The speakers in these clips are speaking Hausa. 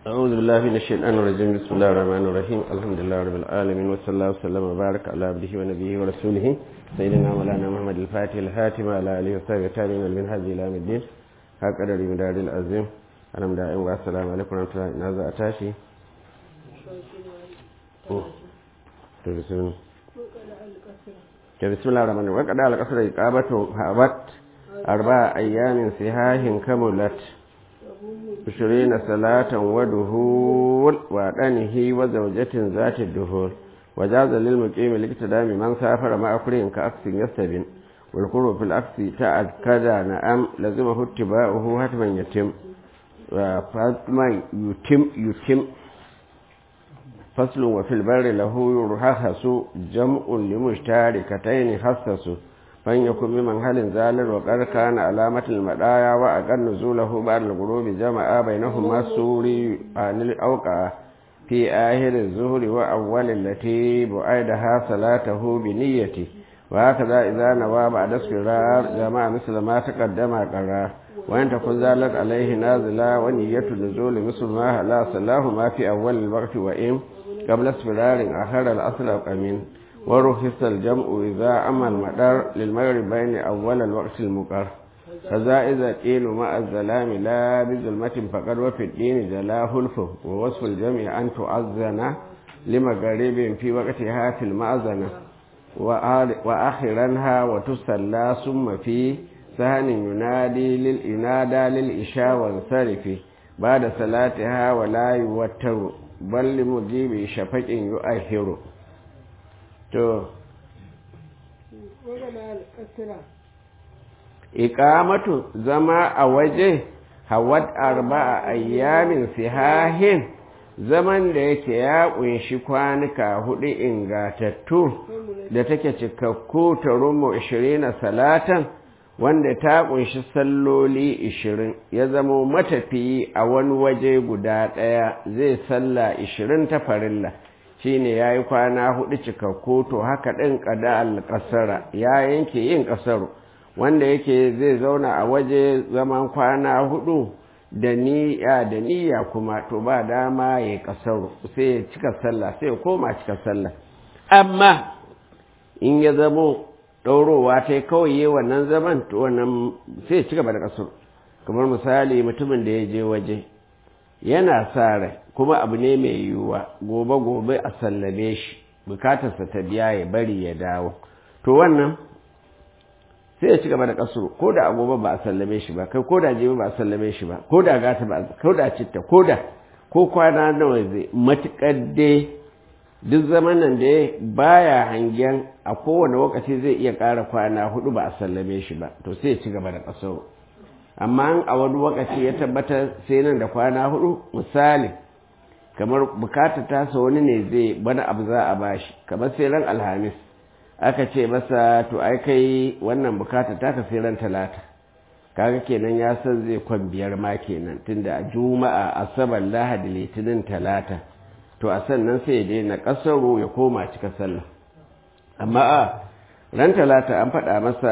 أعوذ بالله من الشيطان الرجيم بسم الله الرحمن الرحيم الحمد لله رب العالمين وصلى الله وسلم وبارك على عبده ونبيه ورسوله سيدنا مولانا محمد الفاتح الحاتم على آله وصحبه التابعين والمنهج إلى يوم الدين هكذا مدار العظيم أنا مدائم والسلام عليكم ورحمة الله نازع أتاشي بسم الله الرحمن الرحيم وقد على قصر إقامة هابت أربع أيام سهاه كملت عشرين صلاة ودهول وأدنه وزوجة ذات الدهول وجاز للمقيم الاقتدام من سافر مع أكل كأكس يستبن والقرب في الأكس تأكد نعم لزمه اتباعه حتما يتم فاتما يتم يتم فصل وفي البر له يرخص جمع لمشتركتين خصص فإن يكن بمن هل زال وقد كان علامة المدايا وأقل نزوله بعد الغروب جمع بينهما السوري عن الأوقع في آخر الزهر وأول التي بعيدها صلاته بنيته وهكذا إذا نوى بعد اسفرار جمع مثل ما تقدم قرار وإن تكن زالت عليه نازلة ونية نزول مثل ما لا صلاه ما في أول الوقت وإن قبل اسفرار آخر الأصل أمين ورخص الجمع إذا أما المدار للمغرب بين أول الوقت المقر كذا إذا قيل مع الظلام لا بظلمة فقد وفي الدين جلاه الفه ووصف الجمع أن تؤذن لمغرب في وقتها في المأذنة وآخرنها وتسلى ثم في سهن ينادي للإنادى للإشاء وانصرف بعد صلاتها ولا يوتر بل لمجيب شفق يؤهر to iqamatu zama a waje hawat arba'a ayyamin sihahin zaman da yake ya kunshi kwanuka hudu ingatattu da take cikakku ta rumu 20 salatan wanda ta kunshi salloli 20 ya zama matafiyi a wani waje guda ɗaya zai salla 20 ta farilla shine ya yi kwana hudu cikakku to haka ɗin ƙada alƙasara ya yanke yin ƙasaru wanda yake zai zauna a waje zaman kwana hudu da niyya da niyya kuma to ba dama ya yi ƙasaru sai ya cika sallah sai ya koma cika sallah amma in ya zamo ɗaurowa ta kawai yi wannan zaman to wannan sai ya cika ba da ƙasaru kamar misali mutumin da ya je waje yana sa rai kuma abu ne mai yiwuwa gobe-gobe a sallame shi bukatarsa ta biya ya bari ya dawo to wannan sai ya ci gaba da kasuru ko da agoba ba a sallame shi ba kai ko da jibi ba a sallame shi ba ko da gata ba ko da citta ko da ko kwana nawa zai matukar dai duk zaman nan da baya hangen a kowane lokaci zai iya ƙara kwana hudu ba a sallame shi ba to sai ya ci gaba da kasuru amma a wani lokaci ya tabbatar sai nan da kwana hudu misali kamar bukata tasa wani ne zai bana abu za a bashi kamar sai ran alhamis aka ce masa to ai kai wannan bukata ta ka sai ran talata kaga kenan ya san zai kwan biyar ma kenan tunda a juma'a asabar lahadi litinin talata to a sannan sai ya daina kasaro ya koma cika sallah amma a ran talata an faɗa masa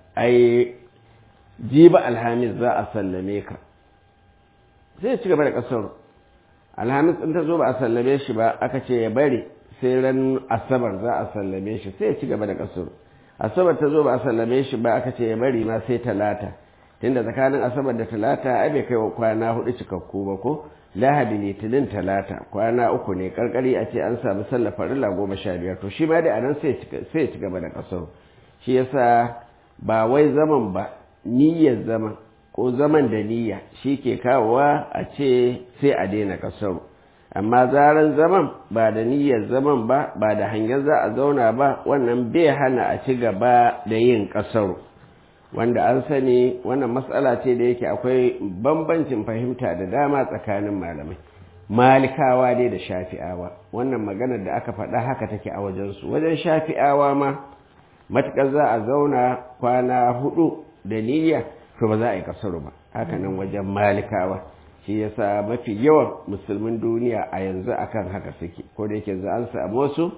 ai jiba alhamis za a sallame ka sai ya ci gaba da kasaro alhamis in ta zo ba a sallame shi ba aka ce ya bari sai ran asabar za a sallame shi sai ya ci gaba da kasuru asabar ta zo ba a sallame shi ba aka ce ya bari ma sai talata tunda tsakanin asabar da talata ai bai kai wa kwana hudu cikakku ba ko lahadi litinin talata kwana uku ne karkari a ce an samu sallah farilla goma sha biyar to shi ma dai anan sai ya ci gaba da kasuru shi yasa ba wai zaman ba niyyar zaman ko zaman da niyya shi ke kawowa a ce sai a daina kasaru amma zaran zaman ba da niyyar zaman ba ba da hangen za a zauna ba wannan bai hana a ci gaba da yin kasaru wanda an sani wannan matsala ce da yake akwai bambancin fahimta da dama tsakanin malamai malikawa dai da shafi'awa wannan maganar da aka faɗa haka take a wajensu wajen shafi'awa ma matuƙar za a zauna kwana hudu da niyya to ba za a yi kasaru ba haka nan wajen malikawa shi yasa mafi yawan musulmin duniya a yanzu akan haka suke ko da yake za an samu wasu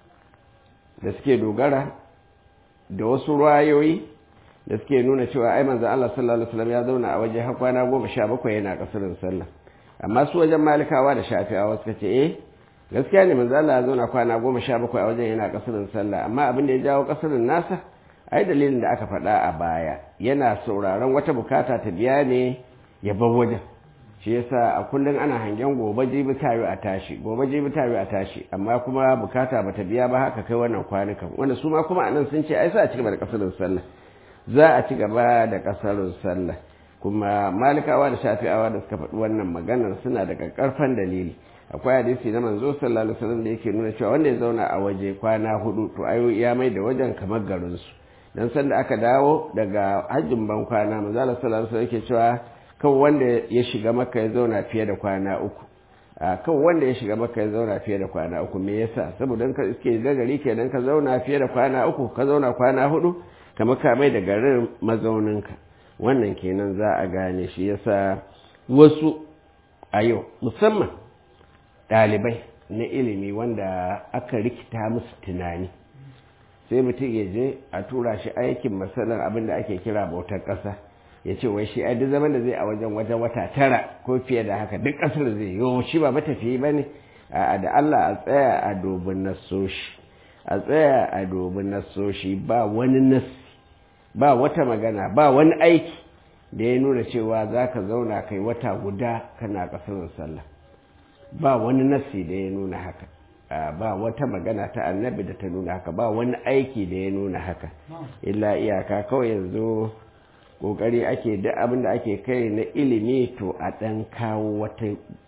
da suke dogara da wasu rayoyi da suke nuna cewa ai manzo Allah sallallahu alaihi wasallam ya zauna a waje har kwana goma sha bakwai yana kasarin sallah amma su wajen malikawa da shafi'awa suka ce eh gaskiya ne manzo Allah ya zauna kwana goma sha bakwai a wajen yana kasarin sallah amma abin da ya jawo kasarin nasa ai dalilin da aka faɗa a baya yana sauraron wata bukata ta biya ne ya bar wajen shi yasa a kullum ana hangen gobe jibi tayo a tashi gobe jibi tayo a tashi amma kuma bukata bata biya ba haka kai wannan kwanukan wanda su ma kuma anan sun ce ai sa a ci gaba da kasarin sallah za a ci gaba da kasarin sallah kuma malikawa da shafi'awa da suka faɗi wannan maganar suna da ƙarfan dalili akwai hadisi na manzo sallallahu alaihi wasallam da yake nuna cewa wanda ya zauna a waje kwana hudu to ayo ya mai da wajen kamar garin su dan san da aka dawo daga hajjin ban kwana manzo sallallahu alaihi wasallam yake cewa kan wanda ya shiga maka ya zauna fiye da kwana uku kan wanda ya shiga maka ya zauna fiye da kwana uku me yasa saboda ka iske da gari kenan ka zauna fiye da kwana uku ka zauna kwana hudu kamar ka mai da garin mazauninka wannan kenan za a gane shi yasa wasu a yau musamman ɗalibai na ilimi wanda aka rikita musu tunani sai mutum ya je a tura shi aikin matsalar abin da ake kira bautar ƙasa ya ce wai shi a duk zaman da zai a wajen wajen wata tara ko fiye da haka duk ƙasar zai yi shi ba matafiyi ba ne da Allah a tsaya a dobin nasoshi a tsaya a dobin nasoshi ba wani nasi ba wata magana ba wani aiki da ya nuna cewa za ka zauna kai wata guda kana ƙasar sallah ba wani nasi da ya nuna haka ba wata magana ta annabi da ta nuna haka ba wani aiki da ya nuna haka illa iyaka kawai yanzu kokari ake duk abin da ake kai na ilimi to a ɗan kawo wata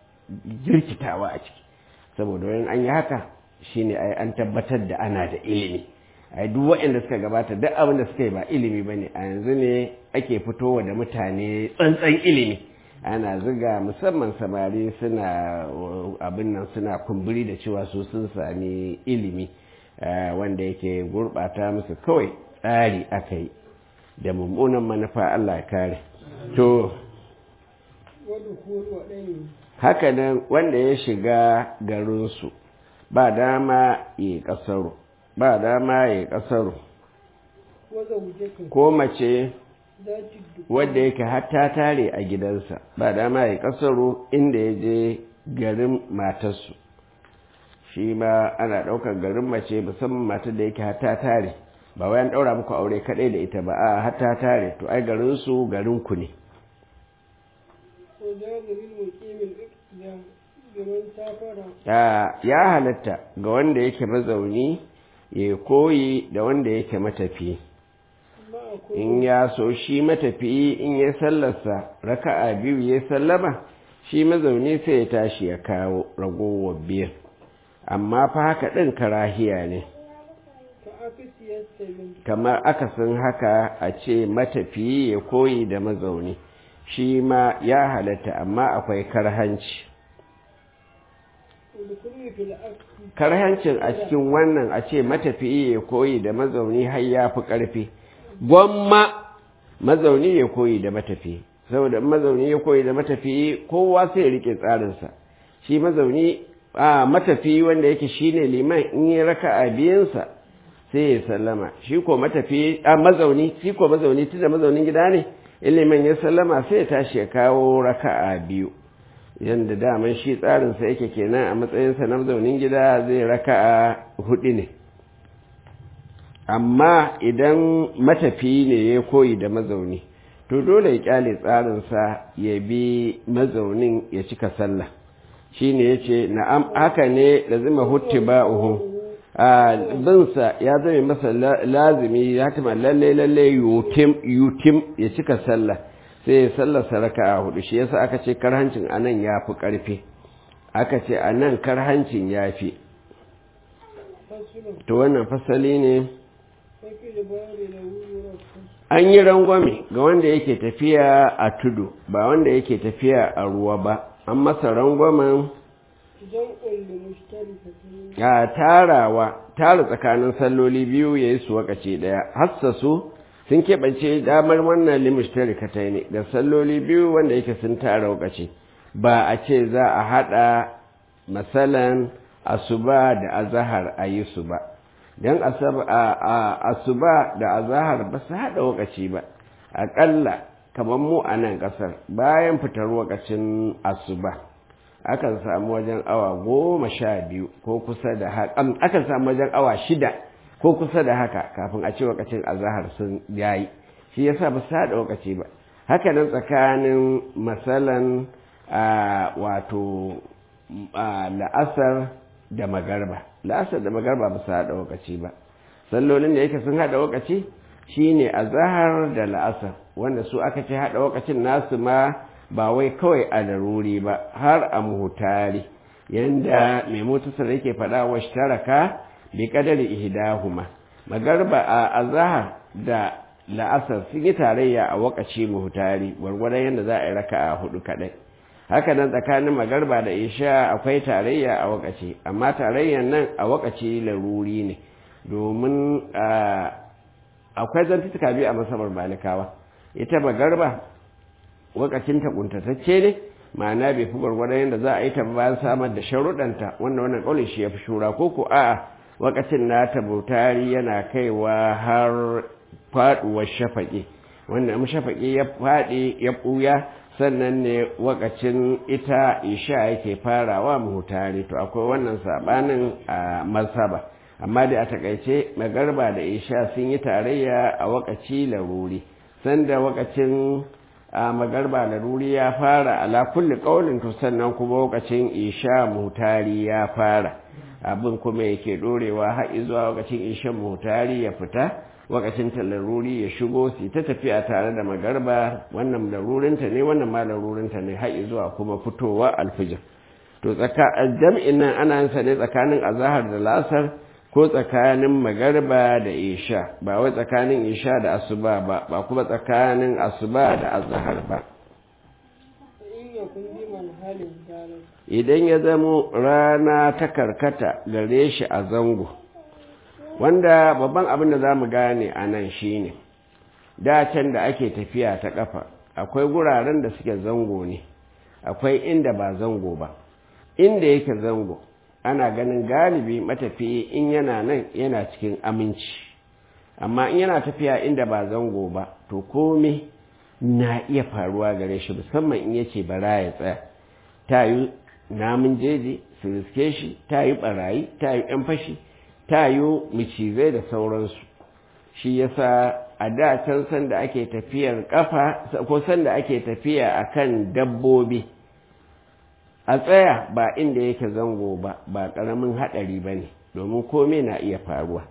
jirkitawa a ciki saboda wani an yi haka shine ai an tabbatar da ana da ilimi ai duk waɗanda suka gabata duk abin da suka yi ba ilimi ba ne a yanzu ne ake fitowa da mutane tsantsan ilimi ana ziga musamman samari suna abin nan suna kumburi da cewa su sun sami ilimi wanda yake gurɓata musu kawai tsari aka yi da mummunan manufa Allah ya kare to haka nan wanda ya shiga garinsu ba dama ya kasaro ba dama ya kasaro ko mace wadda yake hatta tare a gidansa ba dama ya kasaro inda ya je garin matarsu shi ma ana ɗaukar garin mace musamman matar da yake hatta tare ba wayan ɗaura muku aure kaɗai da ita ba a hatta tare to ai garinsu garinku ne ya halatta ga wanda yake mazauni ya koyi da wanda yake matafi in ya so shi matafi in ya sallarsa raka'a biyu ya sallama shi mazauni sai ya tashi ya kawo ragowar biyar amma fa haka ɗin karahiya ne kamar akasin haka a ce matafi ya koyi da mazauni shi ma ya halatta amma akwai karhanci karhancin a cikin wannan a ce matafiyi ya koyi da mazauni har ya fi ƙarfi gwamma mazauni ya koyi da matafiyi saboda mazauni ya koyi da matafiyi kowa sai ya rike tsarinsa shi mazauni a matafiyi wanda yake shine liman in yi raka a biyansa sai ya sallama shi ko matafiyi a mazauni shi ko mazauni tunda mazaunin gida ne ilimin ya sallama sai ya tashi ya kawo raka'a biyu yadda daman shi tsarinsa yake kenan a matsayinsa na mazaunin gida zai raka'a hudu ne amma idan matafiyi ne ya koyi da mazauni to dole ya kyale tsarinsa ya bi mazaunin ya cika sallah shi ne ya ce na'am haka ne da zima hutti ba'uhu a binsa ya zame masa lazimi ya tuma lalle lalle yutim yutim ya cika sallah sai ya sallar saraka a hudu shi yasa aka ce karhancin anan ya fi ƙarfi aka ce anan karhancin ya fi to wannan fasali ne an yi rangwame ga wanda yake tafiya a tudu ba wanda yake tafiya a ruwa ba an masa rangwamen a tarawa tara tsakanin salloli biyu ya yi su wakace ɗaya hassasu sun keɓance damar wannan limishtari katai ne da salloli biyu wanda yake sun tara wakace ba a ce za a haɗa matsalan asuba da azahar a yi su ba don asuba da azahar ba su haɗa wakaci ba aƙalla kamar mu a nan ƙasar bayan fitar wakacin asuba akan samu wajen awa goma sha biyu ko kusa da haka akan samu wajen awa shida ko kusa da haka kafin a ce wakacin azahar sun yayi shi yasa ba su haɗa wakaci ba haka nan tsakanin masalan wato la'asar da magarba la'asar da magarba ba su haɗa wakaci ba sallolin da yake sun haɗa wakaci shine azahar da la'asar wanda su aka ce haɗa wakacin nasu ma ba wai kawai a daruri ba har a muhutari yanda mai motasar yake faɗa wa taraka bi kadari ihdahuma magarba a azahar da la'asar sun yi tarayya a wakaci muhutari gwargwadon yadda za a yi raka a hudu kadai haka nan tsakanin magarba da isha akwai tarayya a wakaci amma tarayyan nan a wakaci laruri ne domin akwai zantuka biyu a masabar malikawa ita magarba wakacin ta kuntatacce ne ma'ana bai fi gwargwadon yadda za a yi ta bayan samar da sharuɗanta wanda wannan ƙaunin shi ya fi shura ko ko a'a wakacin nata bautari yana kaiwa har faɗuwar shafaƙi wanda in shafaƙi ya faɗi ya ɓuya sannan ne wakacin ita isha yake farawa muhutari to akwai wannan saɓanin a mazhaba amma dai a takaice magarba da isha sun yi tarayya a wakaci laruri sanda wakacin a magarba laruri ya fara ala kulli ƙaunin to sannan kuma wakacin isha muhutari ya fara abin kuma yake ɗorewa har zuwa wakacin isha muhutari ya fita wakacin ta laruri ya shigo su ta tafiya tare da magarba wannan larurinta ne wannan ma larurinta ne har zuwa kuma fitowa alfijir to jam'in nan ana yin sa ne tsakanin azahar da lasar ko tsakanin magarba da isha ba wai tsakanin isha da asuba ba ba kuma tsakanin asuba da azahar ba idan ya zamo rana ta karkata gare shi a zango wanda babban abin da za mu gane a nan shi ne can da ake tafiya ta ƙafa akwai guraren da suke zango ne akwai inda ba zango ba inda yake zango ana ganin galibi matafiyi in yana nan yana cikin aminci amma in yana tafiya inda ba zango ba to kome na iya faruwa gare shi musamman in yace bara ya tsaya ta yi namun jeji su riske shi ta yi barayi ta yi yan fashi ta yi macizai da sauransu shi yasa a da can sanda ake tafiyar kafa ko sanda ake tafiya akan dabbobi a tsaya ba inda yake zango ba ba ƙaramin haɗari ba ne domin komai na iya faruwa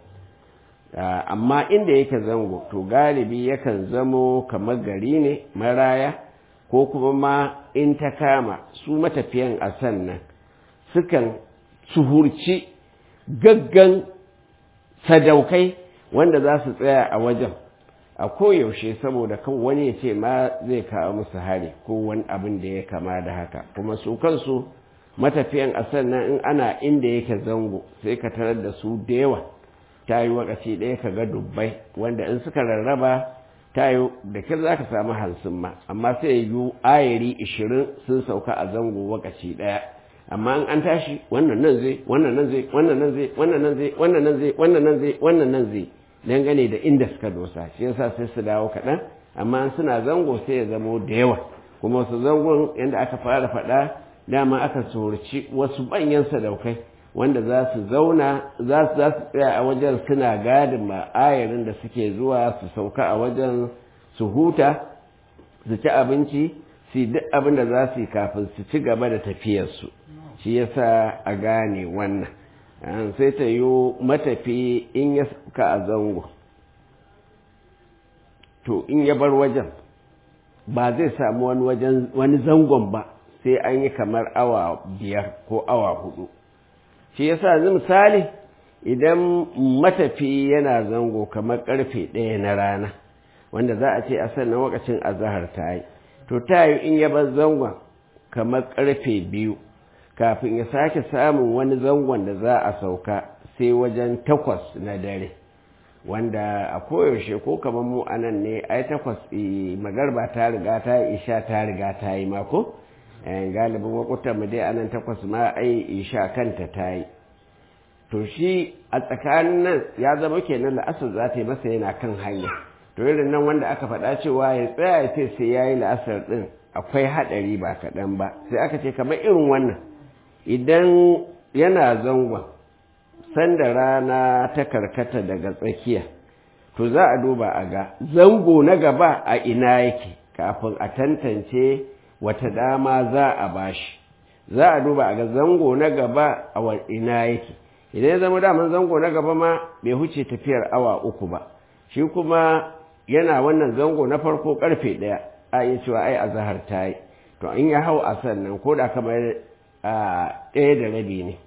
amma inda yake zango to galibi yakan zamo kamar gari ne maraya ko kuma ma in ta kama su matafiyan a sannan sukan suhurci gaggan sadaukai wanda za su tsaya a wajen a koyaushe saboda kan wani ya ce ma zai kawo musu hari ko wani abin da ya kama da haka kuma su kansu matafiyan a sannan in ana inda yake zango sai ka tarar da su da yawa ta yi wakaci ɗaya ka ga dubbai wanda in suka rarraba ta yi da kyar za ka samu hansun ma amma sai yi ayari ishirin sun sauka a zango wakaci ɗaya amma in an tashi wannan nan zai wannan nan zai wannan nan zai wannan nan zai wannan nan zai wannan nan zai wannan nan zai dangane da inda suka dosa shi yasa sai su dawo kaɗan amma suna zango sai ya zamo da yawa kuma wasu zangon yadda aka fara faɗa dama aka tsorci wasu banyan sadaukai wanda za su zauna za su tsaya a wajen suna gadin ma'ayarin da suke zuwa su sauka a wajen su huta su ci abinci su duk abin da za su yi kafin su ci gaba da tafiyarsu shi yasa a gane wannan sai ta yi matafi in ya sauka a zango to in ya bar wajen ba zai samu wani wajen wani zangon ba sai an yi kamar awa biyar ko awa hudu shi yasa yanzu misali idan matafi yana zango kamar karfe ɗaya na rana wanda za a ce a sannan wakacin azahar ta yi to ta yi in ya bar zangon kamar karfe biyu kafin ya sake samun wani zangon da za a sauka sai wajen takwas na dare wanda a koyaushe ko kamar mu a nan ne ai takwas magarba ta riga ta yi isha ta riga ta yi mako galibin wakutan mu dai anan takwas ma ai isha kanta ta yi to shi a tsakanin nan ya zama kenan la'asar za ta yi masa yana kan hanya to irin nan wanda aka faɗa cewa ya tsaya ya ce sai ya yi la'asar ɗin akwai haɗari ba kaɗan ba sai aka ce kamar irin wannan idan yana zangon sanda rana ta karkata daga tsakiya to za a duba a ga zango na gaba a ina yake kafin a tantance wata dama za a bashi za a duba a ga zango na gaba a ina yake idan ya zama daman zango na gaba ma bai huce tafiyar awa uku ba shi kuma yana wannan zango na farko karfe ɗaya a iya cewa ai a zahar ta yi to in ya hau a sannan ko da kamar a ɗaya da rabi ne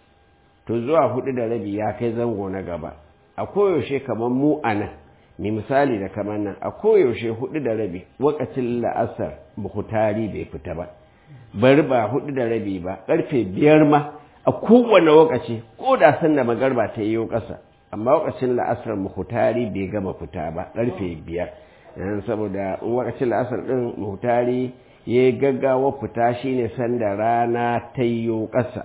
to zuwa hudu da rabi ya kai zango na gaba a koyaushe kamar mu a nan mai misali da kamar nan a koyaushe hudu da rabi wakacin la'asar muhutari bai fita ba bari ba hudu da rabi ba karfe biyar ma a kowane wakaci ko da san da magarba ta yi ƙasa amma wakacin la'asar muhutari bai gama fita ba karfe biyar saboda wakacin la'asar ɗin muhutari ya yi gaggawa fita shine sanda rana ta yi ƙasa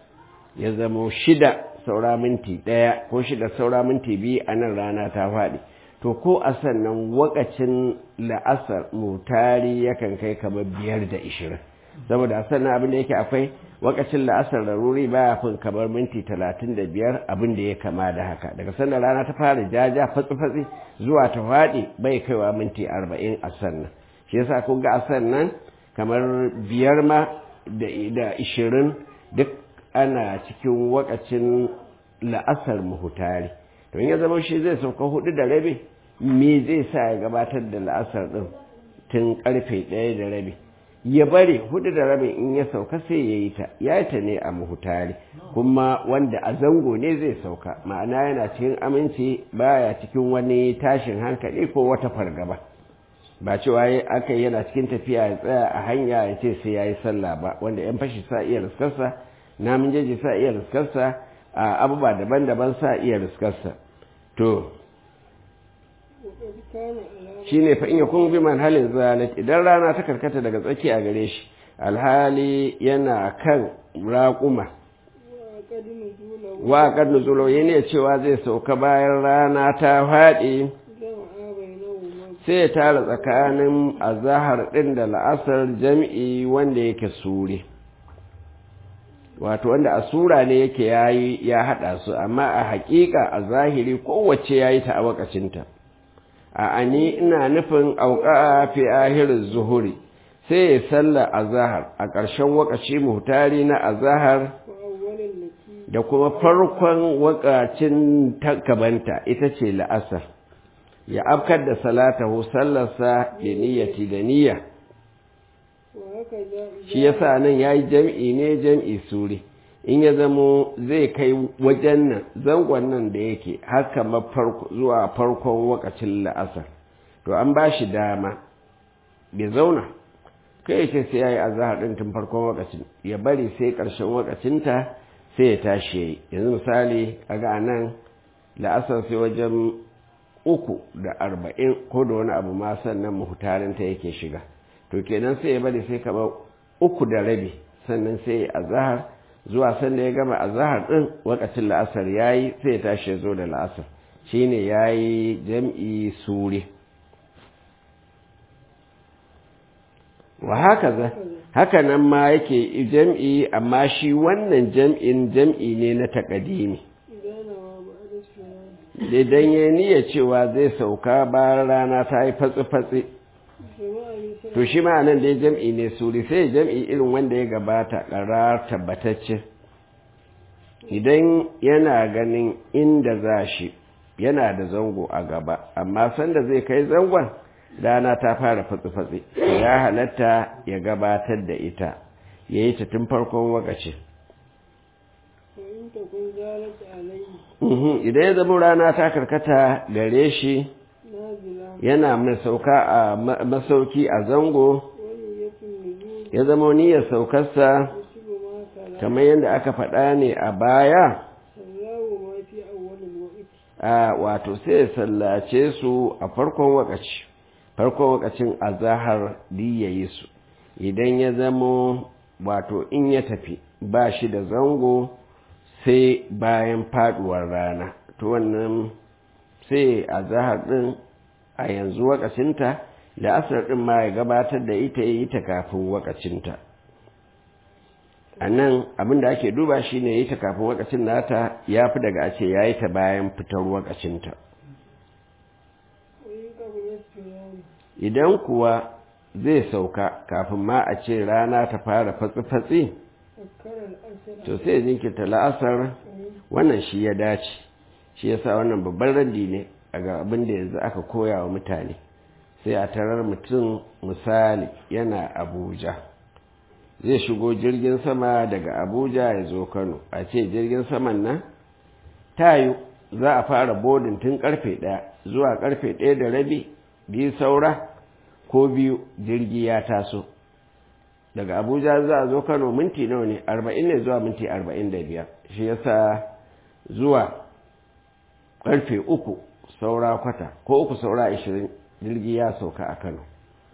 ya zamo shida saura minti ɗaya ko shida saura minti biyu a nan rana ta faɗi to ko a sannan wakacin la'asar mutari yakan kai kamar biyar da ishirin saboda a sannan abin da yake akwai wakacin la'asar da ruri baya fin kamar minti talatin da biyar abin da ya kama da haka daga sannan rana ta fara jaja fatsi-fatsi zuwa ta faɗi bai kaiwa minti arba'in a sannan shi yasa kun ga a sannan kamar biyar ma da ishirin duk ana cikin wakacin la'asar muhutari to ya zama shi zai sauka hudu da rabi me zai sa ya gabatar da la'asar din tun karfe ɗaya da rabi ya bari hudu da rabi in ya sauka sai ya yi ta ya yi ta ne a muhutari kuma wanda a zango ne zai sauka ma'ana yana cikin aminci baya cikin wani tashin hankali ko wata fargaba ba cewa aka yana cikin tafiya ya tsaya a hanya ya ce sai ya yi sallah ba wanda 'yan fashi sa iya riskarsa namun jeji sa iya riskarsa a abubuwa daban-daban sa iya riskarsa to shi ne fa'in ya kun bi halin zalat idan rana ta karkata daga tsaki a gare shi alhali yana kan raƙuma wa kad nuzulo yana cewa zai sauka bayan rana ta faɗi sai ya tara tsakanin azahar ɗin da la'asar jam'i wanda yake suri wato wanda a sura ne yake yayi ya haɗa su amma a haƙiƙa a zahiri kowace yayi ta a wakacinta a ani ina nufin auka fi ahirin zuhuri sai ya salla azahar a ƙarshen wakaci muhtari na azahar da kuma farkon wakacin takabanta ita ce la'asar ya afkar da salatahu sallarsa da niyyati da niyya shi yasa nan yayi jam'i ne jam'i suri in ya zamo zai kai wajen nan zangon nan da yake haka zuwa farkon wakacin la'asar to an ba shi dama bai zauna kai yake sai ya yi azahar ɗin tun farkon wakacin ya bari sai ƙarshen wakacinta sai ya tashi ya yi yanzu misali a ga nan la'asar sai wajen uku da arba'in ko da wani abu ma sannan muhutarinta yake shiga to kenan sai ya bari sai kamar uku da rabi sannan sai ya azahar zuwa sanda ya gama azahar din wakacin la'asar yayi sai ya tashi ya zo da la'asar shine yayi jam'i suri wa haka haka nan ma yake jam'i amma shi wannan jam'in jam'i ne na takadimi idan ya niyya cewa zai sauka bayan rana ta yi fatsi-fatsi to shi ma nan dai jam'i ne suri sai jam'i irin wanda ya gabata ƙarar tabbatacce idan yana ganin inda za shi yana da zango a gaba amma sanda zai kai zangon rana ta fara fatsi-fatsi ya halatta ya gabatar da ita ya yi ta tun farkon wakaci idan ya zama rana ta karkata gare shi yana mai sauka a masauki a zango ya zama niyyar saukarsa kamar yadda aka faɗa ne a baya a wato sai ya sallace su a farkon wakaci farkon wakacin azahar diyayi su idan ya zama wato in ya tafi ba shi da zango sai bayan faduwar rana to wannan sai azahar din a yanzu wakacinta la'asar ɗin ma ya gabatar da ita yi ta kafin wakacinta a nan abinda ake duba shi ne yi ta kafin wakacin nata ya fi daga a ce ya yi ta bayan fitar wakacinta idan kuwa zai sauka kafin ma a ce rana ta fara fatsi-fatsi to sai jinkirta la'asar wannan shi ya dace shi ya sa wannan babban raddi ne a ga abin da yanzu aka koya wa mutane sai a tarar mutum misali yana abuja zai shigo jirgin sama daga abuja ya zo kano a ce jirgin saman nan tayu za a fara bodin tun karfe ɗaya zuwa karfe ɗaya da rabi biyu saura ko biyu jirgi ya taso daga abuja za a zo kano minti nawa ne arba'in ne zuwa minti arba'in da biyar shi yasa zuwa karfe uku saura kwata ko uku saura ashirin jirgi ya sauka a kano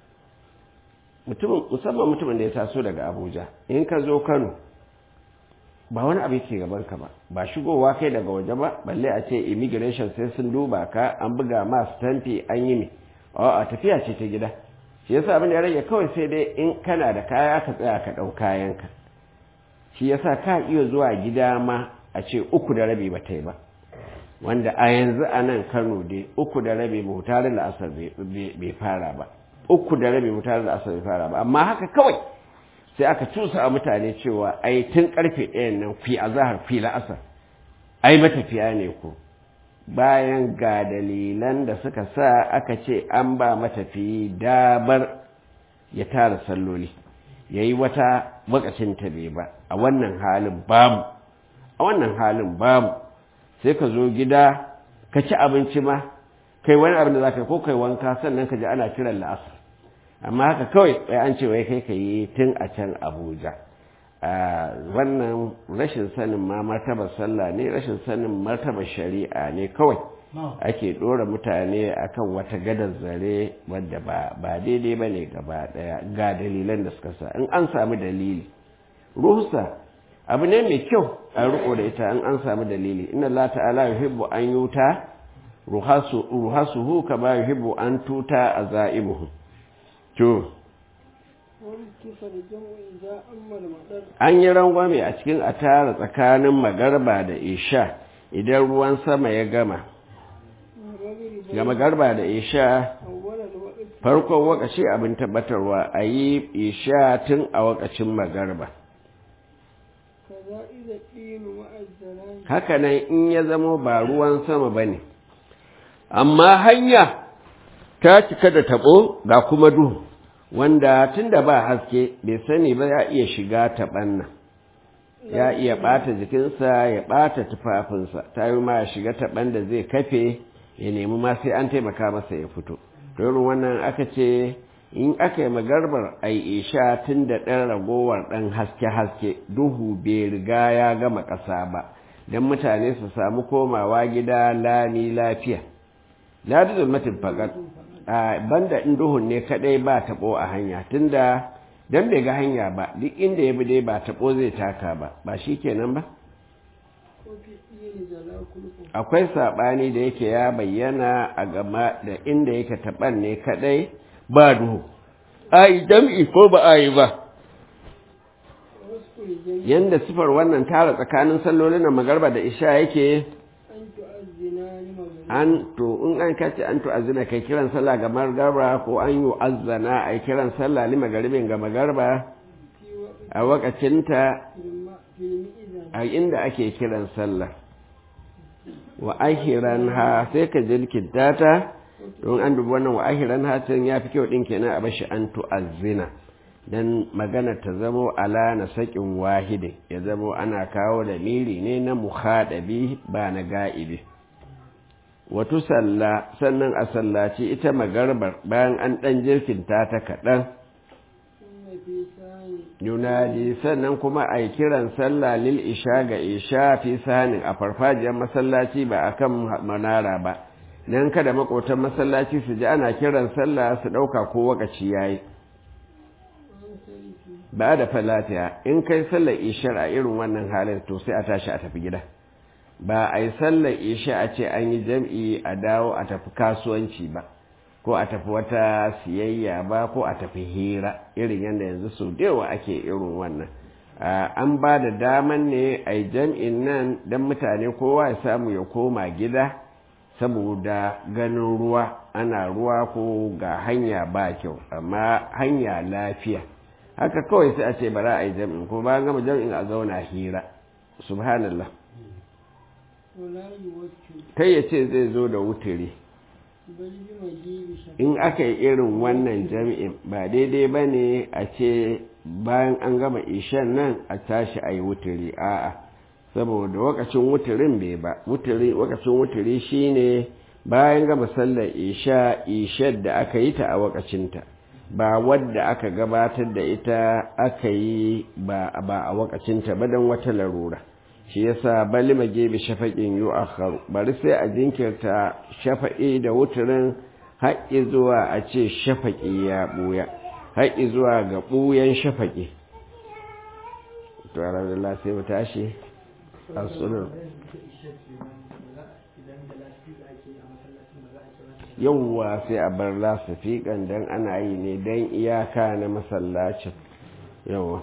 musamman mutumin da ya taso daga abuja in ka zo kano ba wani abu ke gaban ka ba ba shigowa kai daga waje ba balle a ce immigration sai sun duba ka an buga ma stampi an yi ne a tafiya ce ta gida shi yasa abin da ya rage kawai sai dai in kana da kaya ka tsaya ka ɗau kayanka shi yasa ka iya zuwa gida ma a ce uku da rabi ba ta yi ba wanda a yanzu a nan kano dai uku da rabi mutarin da asar bai fara ba uku da rabi mutarin da asar bai fara ba amma haka kawai sai aka cusa a mutane cewa ai tun karfe ɗayan nan fi a zahar fi la'asar ai matafiya ne ku bayan ga dalilan da suka sa aka ce an ba matafiyi dabar ya tara salloli ya yi wata wakacin ta bai ba a wannan halin babu a wannan halin babu sai ka zo gida ka ci abinci ma kai wani abin da za ka ko kai wanka sannan ka ji ana kiran la'asar amma haka kawai wai an ce wai kai ka yi tun a can abuja wannan rashin sanin ma martabar sallah ne rashin sanin martabar shari'a ne kawai ake ɗora mutane akan wata gadar zare wadda ba daidai ba ne gaba ɗaya ga dalilan da suka sa in an sami dalili ruhusa abu ne mai kyau a riko da ita in an sami dalili inna Allah ta'ala yuhibbu an yuta ruhasuhu kama yuhibbu an tuta azaimuhu to an yi rangwame a cikin a tara tsakanin magarba da isha idan ruwan sama ya gama ga magarba da isha farkon wakaci abin tabbatarwa a yi isha tun a wakacin magarba hakanan in ya zamo ba ruwan sama ba ne amma hanya ta cika da taɓo ga kuma duhu wanda tunda ba haske bai sani ba ya iya shiga taɓan nan ya iya ɓata jikinsa ya ɓata tufafinsa ta yi ma ya shiga taɓan da zai kafe ya nemi ma sai an taimaka masa ya fito irin wannan aka ce in aka yi magarbar a isha tun da ɗan ragowar ɗan haske-haske duhu bai riga ya gama ƙasa ba don mutane su samu komawa gida lami lafiya ladi zulmatin faƙar banda in duhun ne kaɗai ba taɓo a hanya tunda don bai ga hanya ba duk inda ya bi dai ba taɓo zai taka ba ba shi kenan ba akwai saɓani da yake ya bayyana a gama da inda yake taɓan ne kaɗai ba duhu a yi jam'i ko ba a yi ba yadda sifar wannan tara tsakanin sallolin na magarba da isha yake an to in an kace an to azina kai kiran sallah ga magarba ko an yi azzana a kiran sallah li magaribin ga magarba a wakacinta a inda ake kiran sallah wa ahiran ha sai ka jirkinta ta don an dubi wannan wa ahiran ha can ya fi kyau ɗin kenan a bashi an tu'azzina dan magana ta zamo ala na saƙin wahidin ya zamo ana kawo da miri ne na muhadabi ba na ga'ibi wato salla sannan a sallaci ita magarbar bayan an ɗan jirkinta ta kaɗan yunadi sannan kuma a yi kiran sallah lil isha ga isha fi sanin a farfajiyar masallaci ba a kan manara ba nan kada makotan masallaci su ji ana kiran sallah su ɗauka ko wakaci ya yi ba da falatiya in kai sallar ishar a irin wannan halin to sai a tashi a tafi gida ba a yi sallar isha a ce an yi jam'i a dawo a tafi kasuwanci ba ko a tafi wata siyayya ba ko a tafi hira irin yadda yanzu sau da yawa ake irin wannan an ba da daman ne a jam'in nan don mutane kowa ya samu ya koma gida saboda ganin ruwa ana ruwa ko ga hanya ba kyau amma hanya lafiya haka kawai sai a ce bara a yi jam'in ko ba gama jam'in a zauna hira subhanallah kai ya ce zai zo da wuturi in aka yi irin wannan jami'in ba daidai ba ne a ce bayan an gama ishan nan a tashi a yi wuturi a'a saboda wakacin wuturin bai ba wakacin wuturi shine bayan gama sallar isha ishar da aka yi ta a wakacinta ba wadda aka gabatar da ita aka yi ba a wakacinta ba don wata larura shi yasa bali mage bi shafaƙin yu akharu bari sai a jinkirta shafa'i da wuturin haƙƙi zuwa a ce shafaƙi ya ɓuya haƙƙi zuwa ga ɓuyan shafaƙi to alhamdulillah sai mu tashi a sunan yauwa sai a bar lasafiƙan don ana yi ne don iyaka na masallacin yauwa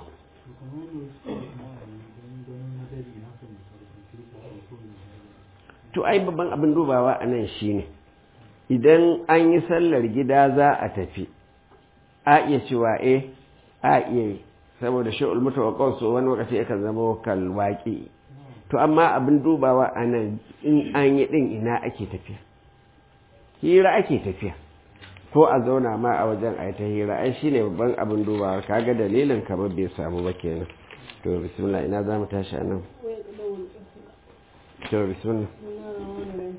to ai babban abin dubawa a nan shi ne idan an yi sallar gida za a tafi a iya cewa eh a iya yi saboda shi'ul mutawakkau so wani lokaci yakan zama kalwaki to amma abin dubawa a nan in an yi din ina ake tafiya hira ake tafiya ko a zauna ma a wajen a ta hira ai shine babban abin dubawa kaga dalilin kamar bai samu ba kenan to bismillah ina za mu tashi a nan to bismillah